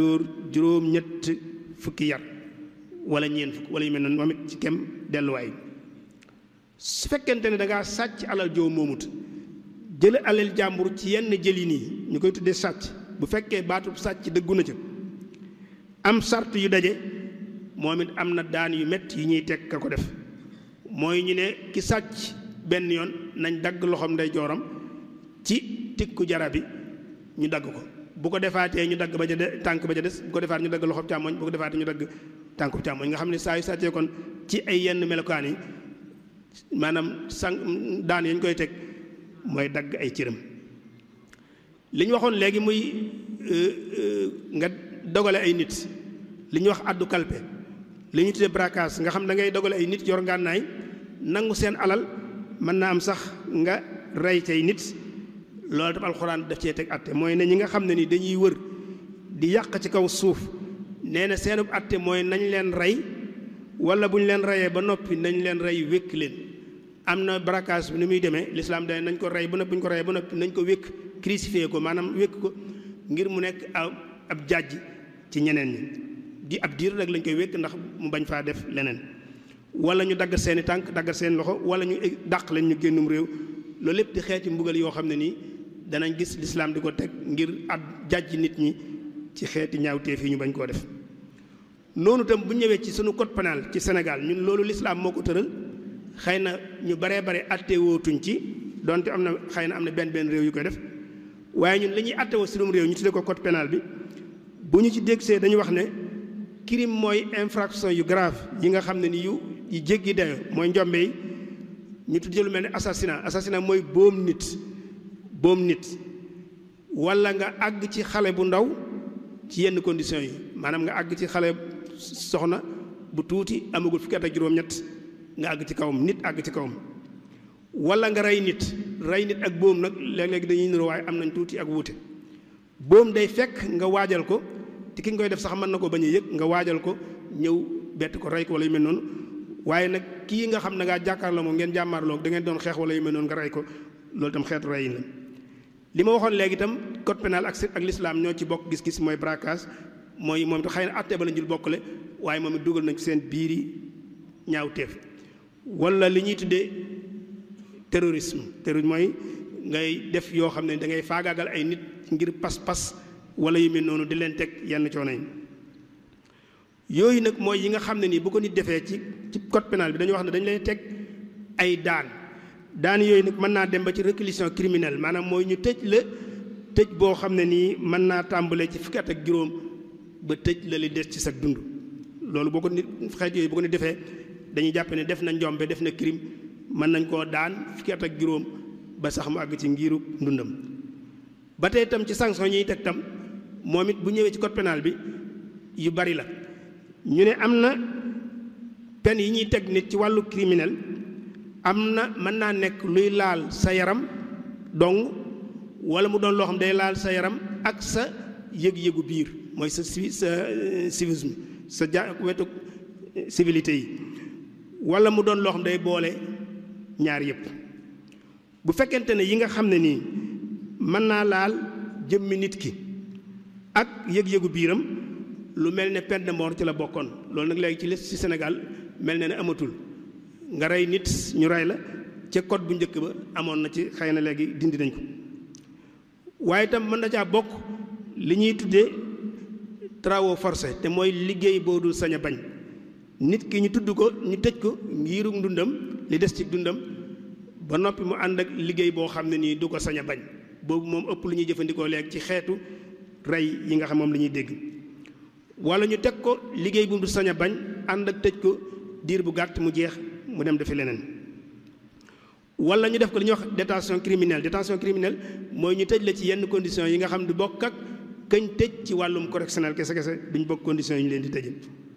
dóor juróom ñett fukki yar wala ñeent fukk wala yu mel noonu moom it ci kem delluwaay su fekkente ne da ngaa sàcc alal joo moomut jële alal jàmbur ci yenn jëli nii ñu koy tuddee sàcc bu fekkee baatub sàcc dëggu na ca am sart yu daje moom it am na daan yu métti yu ñuy teg ka ko def mooy ñu ne ki sàcc benn yoon nañ dagg loxoom ndey jooram ci tikku jara bi ñu dagg ko bu ko defaatee ñu dagg ba ca de tànk ba ca des bu ko defaat ñu dagg loxoom càmmoñ bu ko defaatee ñu dagg tànku càmmoñ nga xam ne saa yu sàccee kon ci ay yenn melokaan yi maanaam sang daan yañ koy teg mooy dagg ay cëram li ñu waxoon léegi muy nga dogale ay nit li ñuy wax addu kalpe li ñu tuddee braquage nga xam da ngay dogale ay nit yor ngànnaay nangu seen alal mën naa am sax nga rey cay nit loolu tam alxuraan daf cee teg atte mooy ne ñi nga xam ne ni dañuy wër di yàq ci kaw suuf nee na seenub atte mooy nañ leen rey wala bu ñu leen reyee ba noppi nañ leen rey wékk leen am na braquage bi ni muy demee lislaam day nañ ko rey ba noppi bu ñu ko reyee ba noppi nañ ko wékk crucifié ko maanaam wékk ko ngir mu nekk ab jàjj ci ñeneen ñi di ab diir rek lañ koy wékk ndax mu bañ faa def leneen wala ñu dagg seeni tànk dagg seen loxo wala ñu dàq leen ñu génnum réew loolu lépp di xeeti mbugal yoo xam ne nii danañ gis lislaam di ko teg ngir ab jàjj nit ñi ci xeeti ñaawteef yi ñu bañ koo def noonu tam bu ñëwee ci sunu code pénal ci Sénégal ñun loolu lislaam moo ko tëral xëy na ñu baree bare atte wootuñ ci donte am na xëy na am na benn benn réew yu koy def waaye ñun li ñuy atte woo sunum réew ñu tuddee ko code pénal bi bu ñu ci dégsee dañu wax ne crime mooy infraction yu grave yi nga xam ne ni yu yu jéggi dayo mooy njombe yi ñu tuddee lu mel ne assassinat assassinat mooy boom nit boom nit wala nga àgg ci xale bu ndaw ci yenn conditions yi maanaam nga àgg ci xale soxna bu tuuti amagul fukki at ak juróom-ñett nga àgg ci kawam nit àgg ci kawam wala nga rey nit rey nit ak boom nag léeg-léeg dañuy niroo waaye am nañ tuuti ak wuute boom day fekk nga waajal ko te ki nga koy def sax mën na ko bañ a yëg nga waajal ko ñëw bett ko rey ko wala yu mel noonu waaye nag kii nga xam ne ngaa jàkkaarloo moom ngeen jàmmaarloo da ngeen doon xeex wala yu mel noonu nga rey ko loolu tam xeetu reyin la li ma waxoon léegi itam code pénal ak ak l'islam ñoo ci bokk gis-gis mooy braquage mooy moom it xëy na àtte ba la jul bokkale waaye moom it dugal nañ ci seen biiri ñaawteef wala li ñuy tuddee terrorisme terrorisme mooy ngay def yoo xam ne da ngay faagaagal ay nit ngir pas-pas wala yu mel noonu di leen teg yenn coono yi yooyu nag mooy yi nga xam ne nii bu ko nit defee ci ci code pénal bi dañu wax ne dañu lay teg ay daan daan yooyu nag mën naa dem ba ci réclusion criminelle maanaam mooy ñu tëj la tëj boo xam ne nii mën naa tàmbalee ci fukki at ak juróom ba tëj la li des ci sa dund loolu boo ko nit xeet yooyu bu ko nit defee dañuy jàpp ne def na njombe def na crime mën nañ koo daan fukki at ak juróom ba sax mu àgg ci ngiru ndundam ba tey itam ci sanction ñuy teg tam moom it bu ñëwee ci code pénal bi yu bari la ñu ne am na peine yi ñuy teg nit ci wàllu criminel am na mën naa nekk luy laal sa yaram dong wala mu doon loo xam day laal sa yaram ak sa yëg-yëgu biir mooy sa ci sa civisme sa ja wetu civilité yi wala mu doon loo xam day boole ñaar yépp bu fekkente ne yi nga xam ne nii mën naa laal jëmmi nit ki ak yëg-yëgu biiram lu mel ne peine de mort ci la bokkoon loolu nag léegi ci les ci Sénégal mel na ne amatul nga rey nit ñu rey la ca code bu njëkk ba amoon na ci xëy na léegi dindi nañ ko waaye itam mën na caa bokk li ñuy tuddee travaux forcés te mooy liggéey boo dul sañ a bañ nit ki ñu tudd ko ñu tëj ko ngirum ndundam li des ci dundam ba noppi mu ànd ak liggéey boo xam ne nii du ko sañ a bañ boobu moom ëpp lu ñuy jëfandikoo léegi ci xeetu rey yi nga xam moom la ñuy dégg wala ñu teg ko liggéey bu du sañ a bañ ànd ak tëj ko diir bu gàtt mu jeex mu dem defi leneen wala ñu def ko li ñuy wax détention criminelle détention criminelle mooy ñu tëj la ci yenn conditions yi nga xam du bokk ak kañ tëj ci wàllum correctionnel kese kese duñ bokk conditions yi ñu leen di tëjee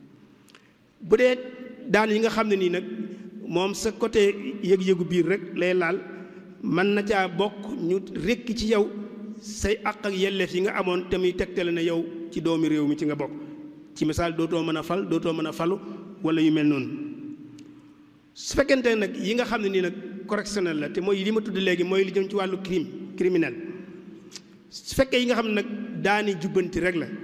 bu dee daan yi nga xam ne nii nag moom sa côté yëg-yëgu biir rek lay laal mën na caa bokk ñu rekki ci yow say àq ak yelleef yi nga amoon te muy tegtale na yow ci doomi réew mi ci nga bokk ci misaal dootoo mën a fal dootoo mën a falu wala yu mel noonu su fekkente nag yi nga xam ne nii nag correctionnel la te mooy li ma tudd léegi mooy li jëm ci wàllu crime criminel su fekkee yi nga xam ne nag daani jubbanti rek la